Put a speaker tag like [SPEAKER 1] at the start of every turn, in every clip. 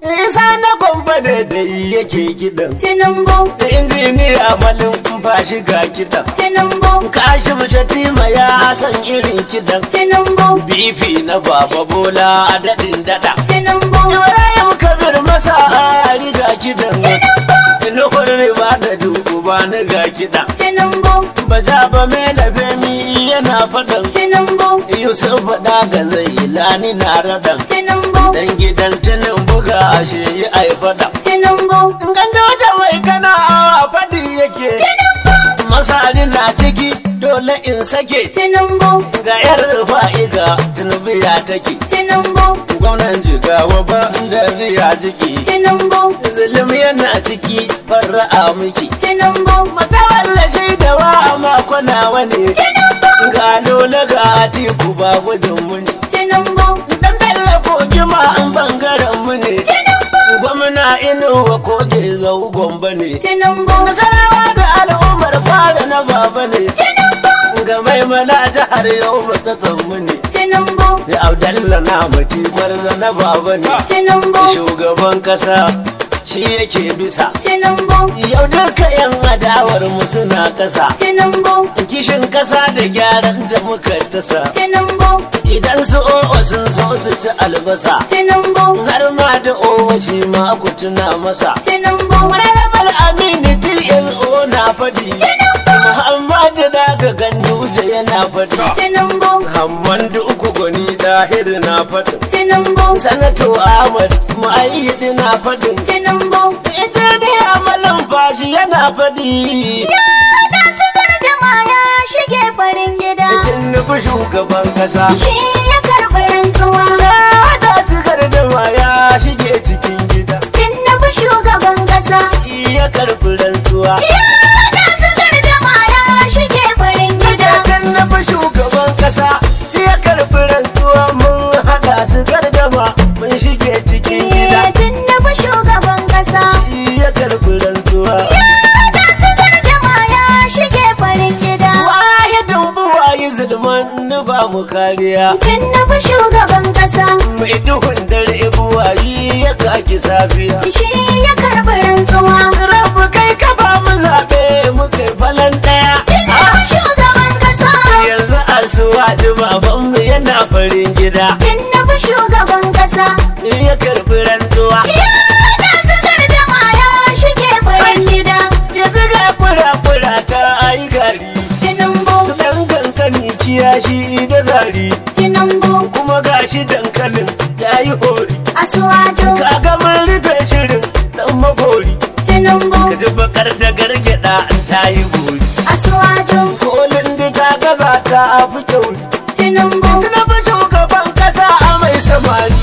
[SPEAKER 1] Isa na gwamba ne da yake kiɗan.
[SPEAKER 2] Tinubu,
[SPEAKER 1] Da injiniya malin ba shi ga kiɗan.
[SPEAKER 2] Tinubu,
[SPEAKER 1] Kashim Shatima ya san irin kiɗan.
[SPEAKER 2] Tinubu,
[SPEAKER 1] Bifi na Baba Bola a daɗin daɗa.
[SPEAKER 2] Tinubu,
[SPEAKER 1] Ibrahim Kabir masa a riga kiɗan. Nuhur riba da dubu ba ni ga kiɗan.
[SPEAKER 2] Tinubu,
[SPEAKER 1] Baja ba mai labe mi yana faɗan.
[SPEAKER 2] Tinubu,
[SPEAKER 1] Yusuf faɗa ga zai lani na raɗan.
[SPEAKER 2] Tinubu,
[SPEAKER 1] Dan gidan tunin buga ashe yi ai faɗan.
[SPEAKER 2] Tinubu,
[SPEAKER 1] Gando da mai kana a faɗi yake. Masari na ciki dole in sake.
[SPEAKER 2] Tinubu,
[SPEAKER 1] Ga yar fa'iga tunubi ya take.
[SPEAKER 2] Tinubu,
[SPEAKER 1] Gwamnan jigawa ba da riya jiki.
[SPEAKER 2] Tinubu,
[SPEAKER 1] Zulum yana ciki farra'a miki.
[SPEAKER 2] Tinubu,
[SPEAKER 1] Mata wallashi da wa makona wani. Ga lola ga atiku ba gudun muni.
[SPEAKER 2] Tinubu,
[SPEAKER 1] Dan bella kogi ma an bangaren mu ne. Gwamna inuwa koge zau gomba ne.
[SPEAKER 2] Tinubu,
[SPEAKER 1] Nasarawa da al'ummar fara na baba ne. Ga mai mana jihar yau matsatsan mu ne.
[SPEAKER 2] Tinubu,
[SPEAKER 1] Da Abdallah na mati marza na baba ne.
[SPEAKER 2] Tinubu,
[SPEAKER 1] Shugaban kasa shi yake bisa.
[SPEAKER 2] Tinubu,
[SPEAKER 1] Yau duka yan adawar mu suna kasa.
[SPEAKER 2] Tinubu,
[SPEAKER 1] Kishin kasa da gyaran da muka tasa.
[SPEAKER 2] Tinubu,
[SPEAKER 1] Idan su o'o sun so su ci albasa.
[SPEAKER 2] Tinubu,
[SPEAKER 1] har ma da owa shi ma ku tuna masa.
[SPEAKER 2] Tinubu,
[SPEAKER 1] Honorable Aminu DLO na faɗi. Muhammadu daga Ganduje yana faɗi.
[SPEAKER 2] Tinubu,
[SPEAKER 1] Hammandu uku gwani dahir na faɗin.
[SPEAKER 2] Tinubu,
[SPEAKER 1] Sanato Ahmad Mu'ayyidi na faɗin.
[SPEAKER 2] Tinubu,
[SPEAKER 1] Ita ne amalan fashi yana faɗi.
[SPEAKER 2] da sigar da maya shige farin gida.
[SPEAKER 1] Tinubu shugaban kasa.
[SPEAKER 2] Shi ya karɓi rantsuwa.
[SPEAKER 1] Ya da sigar da ma ya shige cikin gida.
[SPEAKER 2] Tinubu shugaban ƙasa.
[SPEAKER 1] Shi ya karɓi rantsuwa.
[SPEAKER 2] Ya da sigar da maya shige farin gida.
[SPEAKER 1] Jakan na fi shugaban kasa sai ya karɓi rantsuwa mun haɗa su gardama mun shige cikin gida.
[SPEAKER 2] Eh, Tinubu shugaban ƙasa.
[SPEAKER 1] Shi ya karɓi rantsuwa.
[SPEAKER 2] Ya da sigar da maya shige farin gida.
[SPEAKER 1] Wahidin buwayi zulman ni ba mu kariya.
[SPEAKER 2] Tinubu shugaban ƙasa.
[SPEAKER 1] Mai duhun dare buwayi ya kaki safiya.
[SPEAKER 2] Shi ya karɓi rantsuwa.
[SPEAKER 1] Rabu kai ka ba mu zaɓe mu kai falan ɗaya.
[SPEAKER 2] Tinubu shugaban ƙasa.
[SPEAKER 1] Yanzu asuwaji babanmu yana farin gida.
[SPEAKER 2] Tinubu shugaban ƙasa.
[SPEAKER 1] Ya karɓi rantsuwa.
[SPEAKER 2] Ya da sigar da maya shige farin gida.
[SPEAKER 1] yanzu ga fura-fura ta ayi gari
[SPEAKER 2] Tinubu,
[SPEAKER 1] su dan kankani kiyashi da zari
[SPEAKER 2] Tinubu,
[SPEAKER 1] kuma gashi dankalin ya yi hori
[SPEAKER 2] Asuwaju,
[SPEAKER 1] kaga mun rufe shirin dan magori
[SPEAKER 2] Tinubu,
[SPEAKER 1] ka ji bakar da gargada an ta yi gori
[SPEAKER 2] Asuwaju,
[SPEAKER 1] kolin da ta gaza ta fi kyauri
[SPEAKER 2] Tinubu,
[SPEAKER 1] tuna fi shugaban kasa a mai samari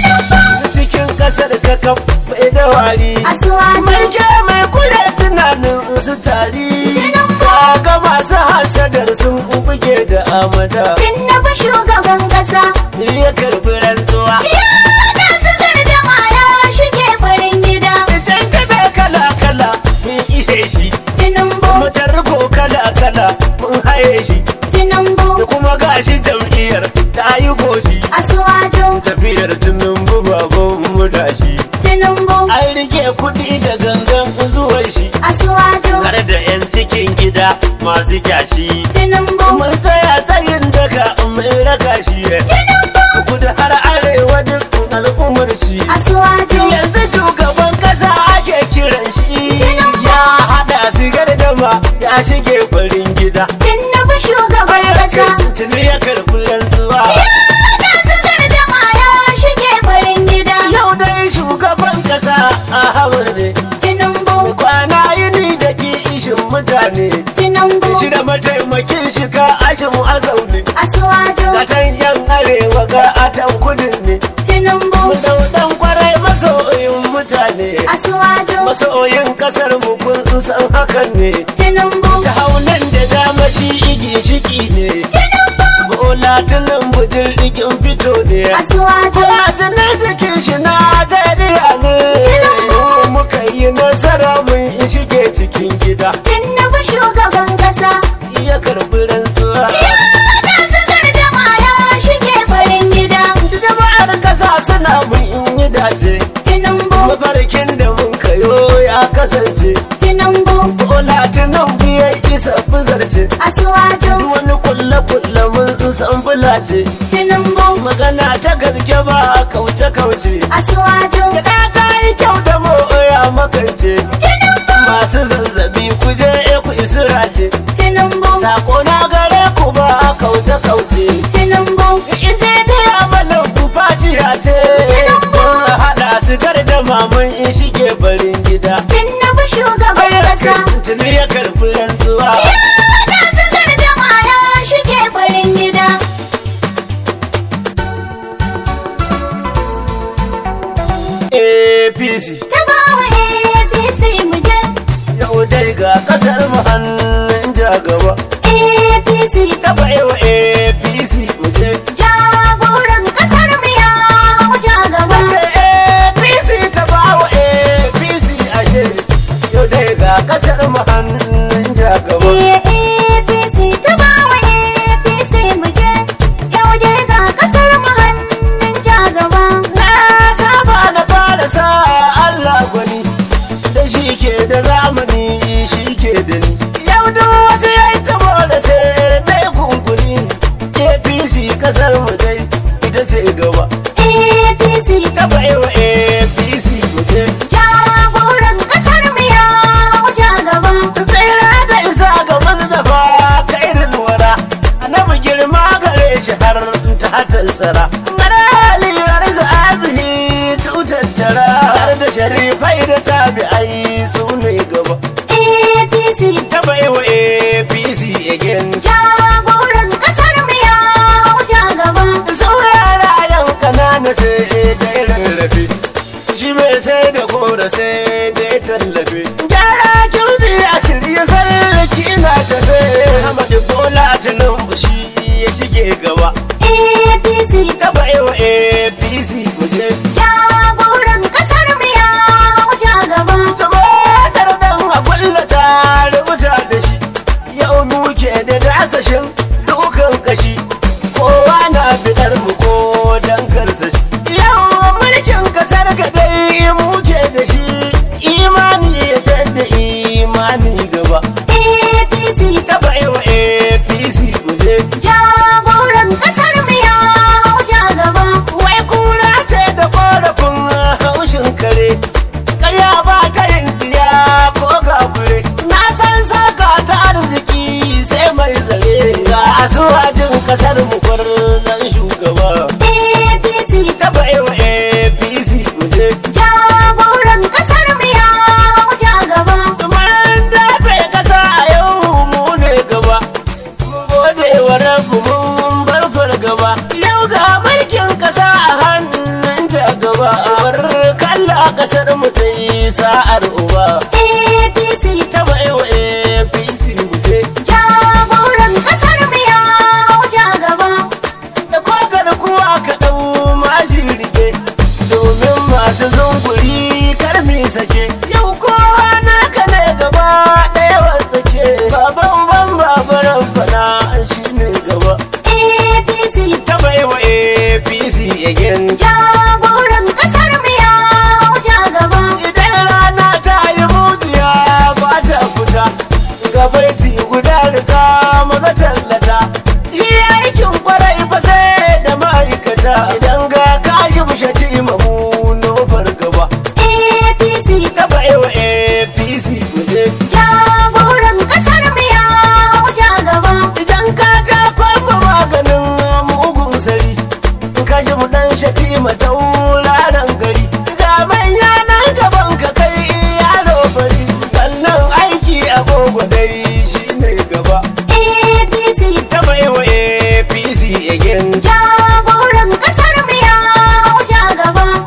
[SPEAKER 1] cikin kasar ka kan bai da wari
[SPEAKER 2] Asuwaju,
[SPEAKER 1] Marke mai kure tunanin su tari Kaga masu hasadar sun buge da amada
[SPEAKER 2] Tinubu shugaban ƙasa.
[SPEAKER 1] Ya karbi rantsuwa
[SPEAKER 2] Ya da sigar da maya shige farin gida.
[SPEAKER 1] Idan kada kala kala mun ihe shi
[SPEAKER 2] Tinubu,
[SPEAKER 1] Mutar ko kala kala mun haye shi
[SPEAKER 2] Tinubu,
[SPEAKER 1] Su kuma gashi jam'iyyar ta yi goshi
[SPEAKER 2] Asuwaju,
[SPEAKER 1] Tafiyar tunan baban mu da shi
[SPEAKER 2] Tinubu,
[SPEAKER 1] An rike kuɗi da gangan zuwan shi
[SPEAKER 2] Asuwaju,
[SPEAKER 1] Har da 'yan cikin gida masu kyashi
[SPEAKER 2] Tinubu,
[SPEAKER 1] mun tsaya tsayin daga mun raka shi kudu har arewa duk al'ummar shi
[SPEAKER 2] Asuwaju,
[SPEAKER 1] yanzu shugaban kasa ake kiran shi ya hada sigar dama ya shige farin gida
[SPEAKER 2] Tinubu shugaban ƙasa.
[SPEAKER 1] tuni ya karbi rantsuwa
[SPEAKER 2] Ya da sigar da maya shige farin gida.
[SPEAKER 1] yau dai shugaban kasa a hawa ne
[SPEAKER 2] Tinubu,
[SPEAKER 1] kwana yini da ki ishin mutane
[SPEAKER 2] Tinubu,
[SPEAKER 1] shi da mataimakin shi ka ashin a zaune
[SPEAKER 2] Asuwaju,
[SPEAKER 1] Katan yan arewa ga atan kudin ne
[SPEAKER 2] Tinubu,
[SPEAKER 1] Daudan kwarai masoyin mutane
[SPEAKER 2] Asuwaju,
[SPEAKER 1] Masoyin kasar mu kun san hakan ne
[SPEAKER 2] Tinubu,
[SPEAKER 1] Ta haunan da dama shi igi shiki ne Bola tunan bujin rigin fito ne
[SPEAKER 2] Asuwaju,
[SPEAKER 1] Tunan jikin shi na Najeriya ne Mu Muka yi nasara mun shige cikin gida
[SPEAKER 2] Tinubu shugaban ƙasa.
[SPEAKER 1] Ya karbi rantsuwa
[SPEAKER 2] Ya da sigar da maya shige farin gida.
[SPEAKER 1] Jama'ar kasa suna mun yi dace
[SPEAKER 2] Tinubu,
[SPEAKER 1] kasance
[SPEAKER 2] Tinubu
[SPEAKER 1] bola tunan biyan isa fuzarce
[SPEAKER 2] Asuwaju
[SPEAKER 1] duk wani kulle-kulle mun san bulace
[SPEAKER 2] Tinubu
[SPEAKER 1] magana ta gaske ba kauce-kauce
[SPEAKER 2] Asuwaju
[SPEAKER 1] Gada ta yi kyau da moya makance
[SPEAKER 2] Tinubu
[SPEAKER 1] masu zazzabi ku je ku isira ce
[SPEAKER 2] Tinubu
[SPEAKER 1] sako na gare ku ba kauce-kauce
[SPEAKER 2] Tinubu
[SPEAKER 1] injiniya malam ku fashiya ce mun haɗa su da mamun in shige barin gida
[SPEAKER 2] Tinubu shugaban kasa
[SPEAKER 1] tuni ya karɓi rantsuwa
[SPEAKER 2] Ya da sakar jama'a ya shige farin gida
[SPEAKER 1] apc
[SPEAKER 2] Ta bawa APC mu je
[SPEAKER 1] yau dai ga kasar mu hannun ja gaba
[SPEAKER 2] APC
[SPEAKER 1] ta baiwa apc mu je
[SPEAKER 2] jagoran kasar mu ya wuce gaba
[SPEAKER 1] ce apc ta bawa apc ashe yau dai ga kasar mu hannun ja gaba
[SPEAKER 2] APC ta bawa APC mu je yau dai ga kasar mu hannun ja gaba
[SPEAKER 1] na saba na fara sa Allah gwani da shi ke da zamani shi ke da ni yau duk wasu ya yi tabo da sai dai kunkuni apc kasar mu dai ita ce gaba
[SPEAKER 2] APC
[SPEAKER 1] ta baiwa apc mu je
[SPEAKER 2] jagoran kasar mu ya wuce gaba
[SPEAKER 1] tsira da isa ga mazdafa kairin wara annabi girma gare shi har ta tansara marali arzu abihi tutattara har da sharifai da tabi'ai su ne gaba
[SPEAKER 2] APC
[SPEAKER 1] ta baiwa apc again
[SPEAKER 2] jagoran kasar mu ya wuce gaba
[SPEAKER 1] saurara yan kanana sai da rarrafe shi mai sai da gora sai da tallafe gyara kirzi a shirye sarki na tafe Ahmadu Bola Tinubu shi ya shige gaba
[SPEAKER 2] APC
[SPEAKER 1] ta baiwa APC muje
[SPEAKER 2] jagoran kasar mu ya wuce gaba
[SPEAKER 1] tumatar dan a kullata rubuta da shi yau muke da dasashin dukan kashi kowa na fitar mu ko dan karsashi yau mulkin kasar ka dai muke da shi imani ya tadda imani gaba
[SPEAKER 2] APC
[SPEAKER 1] ta baiwa APC muje
[SPEAKER 2] jagoran kasar mu ya wuce gaba
[SPEAKER 1] wai kura ce da korafin haushin kare karya ba ta yin diya ko kafure na san saka ta arziki sai mai zare ga asuwajin kasar mu zan shugaba
[SPEAKER 2] APC
[SPEAKER 1] ta baiwa apc muje
[SPEAKER 2] jagoran kasar mu ya wuce gaba
[SPEAKER 1] mun dafe kasa a yau mu ne gaba mun gode wa rabu mun bar gaba yau ga mulkin kasa a hannun ta gaba bar kalla kasar mu ta yi sa'ar uba
[SPEAKER 2] APC
[SPEAKER 1] ta baiwa apc muje
[SPEAKER 2] jagoran kasar mu ya wuce gaba
[SPEAKER 1] da kokar kuwa ka ɗau mashi rike domin masu zunguri karmi sake yau kowa naka ne gaba ɗaya wasake baban ban babaran fana shi ne gaba
[SPEAKER 2] APC
[SPEAKER 1] ta baiwa apc again
[SPEAKER 2] jagoran kasar mu ya wuce gaba
[SPEAKER 1] idan rana ta yi mujiya ba ta fita gabaiti guda riga maza tallata shi aikin kwarai ba sai da ma'aikata idan ga kashi bushati mamu nofar gaba
[SPEAKER 2] APC
[SPEAKER 1] ta baiwa apc muje
[SPEAKER 2] jagoran kasar mu ya wuce gaba
[SPEAKER 1] idan ka ta kwamba maganin mugun sari kashi mu dan shati matauraran gari ga manya nan gaban ka kai yaro fari wannan aiki agogo dai shine gaba
[SPEAKER 2] APC
[SPEAKER 1] ta baiwa apc again
[SPEAKER 2] jagoran kasar mu ya wuce gaba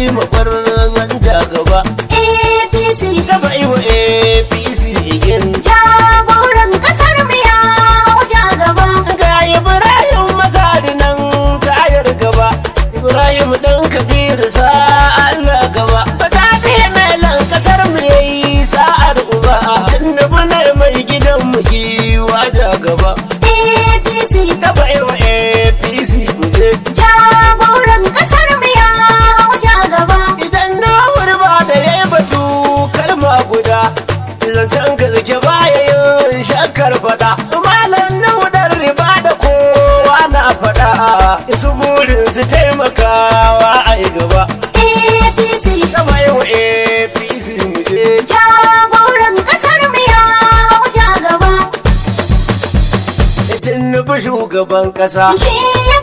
[SPEAKER 1] makwarzan ja gaba
[SPEAKER 2] APC
[SPEAKER 1] ta bai wa apc igin
[SPEAKER 2] jagoran kasar mu ya ja gaba
[SPEAKER 1] ga ibrahim masadi nan tayar gaba ibrahim dan kabiru sa allah gaba ba ta fiye melan kasar mu yayi sa'ar uba annabi ne mai gidan mu giwa da gaba
[SPEAKER 2] APC
[SPEAKER 1] ta bai wa apc mu je
[SPEAKER 2] jagoran kasar mu ya ja gaba
[SPEAKER 1] idan na wurba da ya yi batu kalma guda zancen ka zake baya yin shakkar fada malam na hudar riba da kowa na fada su burin su taimakawa a yi gaba
[SPEAKER 2] APC
[SPEAKER 1] kama yi wa apc mu je
[SPEAKER 2] jagoran kasar mu ya ja gaba
[SPEAKER 1] tinubu shugaban kasa
[SPEAKER 2] shi ya